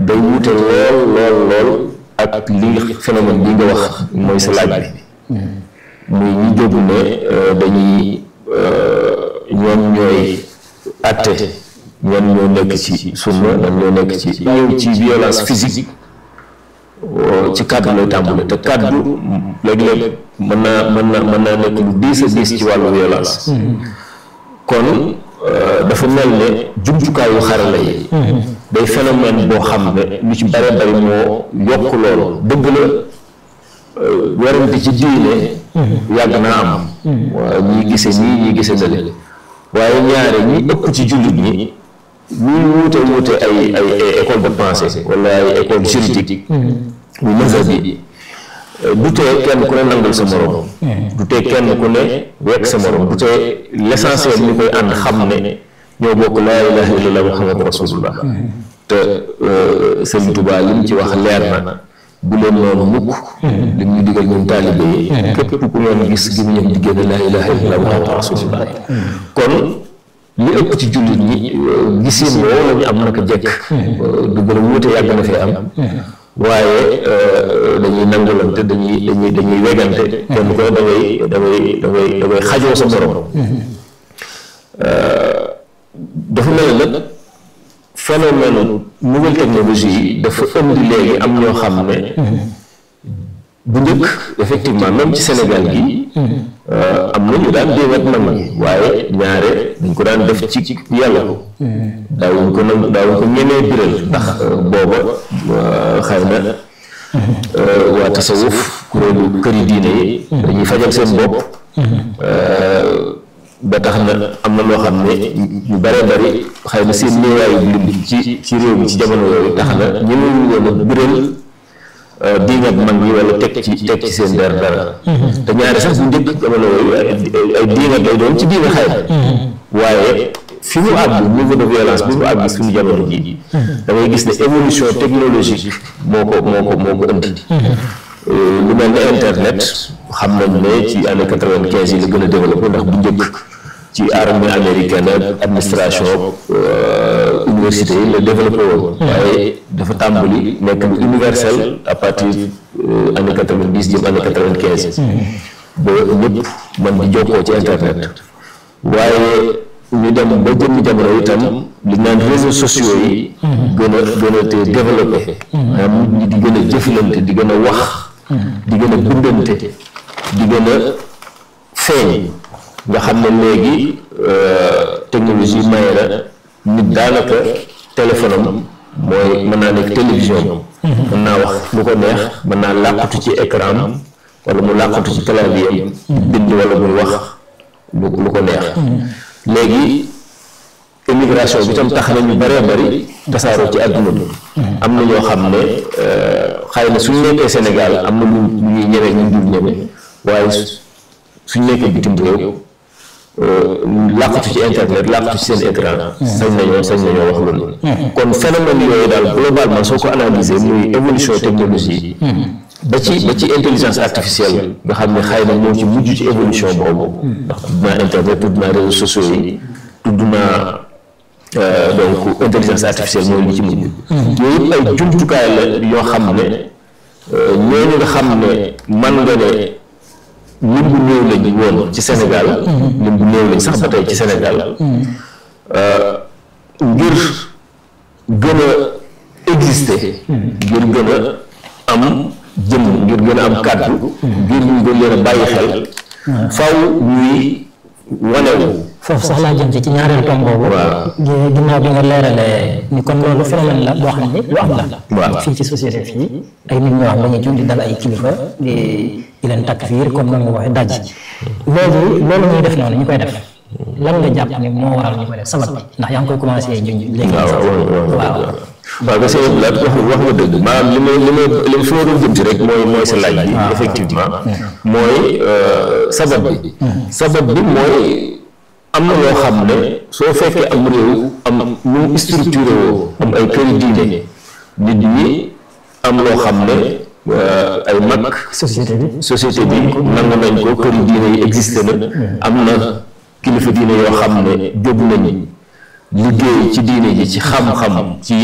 day wute lool lool lool ak li phénomène bi nga wax mooy sa laaj bi muy ñi jóg ne dañuy ñoom ñooy atte ñoom ñoo nekk ci sunna ñoom ñoo nekk ci ñëw ci violence physique ci kàddu lay tàmbale te kàddu léeg-léeg mën naa mën naa mën naa nekk lu diis a diis ci wàllu violence kon dafa mel ne jumtukaayu xarala yi day phénomène boo xam ne lu ci bare bari moo yokk loolu dëgg la werante ci diine yàgg naa am waaw ñii gise nii ñii gise nale waaye ñaare ñi ëpp ci jullit ñi ñuy wuute wuute ay ay école de pensée wala ay école juridique muy mazhab bi du tee kenn ku ne nangul sa morom du tee kenn ku ne wekk sa morom du tee l'essentiel ñu koy ànd xam ne ñoo bokk laa ilaha illallah muhammadu rasulullah te Sëriñ Tuubaa li mu ci wax leer na bu leen noonu mukk li ñu digal ñun taalibe yi képp ku ngeen gis gi mu ñëw di génn laa ilaha illallah muhammadu rasulullah kon li ëpp ci jullit ñi gisin woo la ñu am naka jekk du gën a wuute yàgg na fee am waaye dañuy nangulante dañuy dañuy dañuy wegante kenn ko da ngay da ngay da ngay da ngay xajoo sa morom dafa mel ne nag phénomène nouvelle technologie yi dafa indi léegi am ñoo xam ne bu njëkk effectivement même ci Sénégal gi am na ñu daan déewat mag ñi waaye ñaare dañ ko daan def ci yàlla ko daawuñ ko nag daawuñ ko ñemee biral ndax booba xëy na waa tasawuf kuréelu këri diine yi dañuy fajal seen bopp ba tax na am na loo xam ne ñu bare bari xëy na seen néewaayu lim ci ci réew mi ci jamono yooyu tax na ñemewuñ woon a biral diingat mag ñi wala teg ci teg ci seen der dara te ñaari sax bu njëkk jamono yooyu ay diingat lay doon ci diina xëy waaye fi mu àgg niveau de violence bi mu àgg suñu jamono ji da ngay gis ne évolution technologique moo ko moo ko moo ko indi lu mel ne internet xam nañ ne ci année quatre-vingt-quinze yi la gën a développé ndax bu njëkk ci armée américaine ak administration université yi la développé woon waaye dafa tàmbali nekk lu universel à partir année quatre-vingt-dix jëm année quatre-vingt-quinze ba ñëpp mën di jokkoo ci internet waaye ñu dem ba jëmmi jamono itam li naan réseaux sociaux yi gën a gën a te développé maanaam nit ñi di gën a jëflante di gën a wax di gën a bindante di gën a feeñ nga xam ne léegi technologie maye na nit daanaka téléphone am mooy mën naa nekk télévision mën naa wax lu ko neex mën naa làqatu ci écran am wala mu làqatu ci clavier am bind wala muy wax lu lu ko neex léegi immigration bi tam tax na ñu bëree bëri tasaaroo ci àdduna bi am na ñoo xam ne xëy na suñ nekkee Sénégal am na lu ñuy ñeme ñu dul ñeme waaye suñ nekkee bitim réew làqatu ci internet làqatu ci seen écran sañ nañoo sañ nañoo wax loolu kon phénomène yooyu daal globalement soo ko analyser muy évolution technologie ba ci ba ci intelligence artificielle nga xam ne xëy na moo ci mujj ci évolution boobu ndax tudd naa internet tudd naa réseaux sociaux yi tudd naa donc intelligence artificielle mooy li ci mujj yooyu yëpp ay jumtukaay la yoo xam ne ñooñu nga xam ne man nga ne lim bu néew lañ woon ci Sénégal lim bu néew lañ sax ba tey ci Sénégal ngir gën a exister ngir gën a am jëm ngir gën a am kàddu ngir ñu gën leen a bàyyi xel faw ñuy wanewu foofu sax laa jëm ci ci ñaareelu tomb boobu. waaw ginnaaw bi nga leeralee ni kon loolu phénomène la boo xam ne lu am la. waaw fii ci société fii ay nit ñoo xam dañuy jóg di dal ay kilifa di di leen takfiir comme noonu nga waxee daj. loolu loolu ñuy def noonu ñu koy def lan nga jàpp ne moo waral ñu koy def sabab bi ndax yaa ngi koy commencé junj léegi. waaw waaw waaw parce que wax wax nga dëgg maanaam li may li may li fi ma doon jëm si rek mooy mooy sa laaj bi effectivement mooy sabab bi sabab bi mooy am na loo xam ne soo fekkee am réew am nu structuré woo am ay këri diine nit ñi am loo xam ne ay mag société bi société bi nangu nañ ko këri diine yi existé na am na kilifa diine yoo xam ne jóg nañ liggéey ci diine ji ci xam-xam ci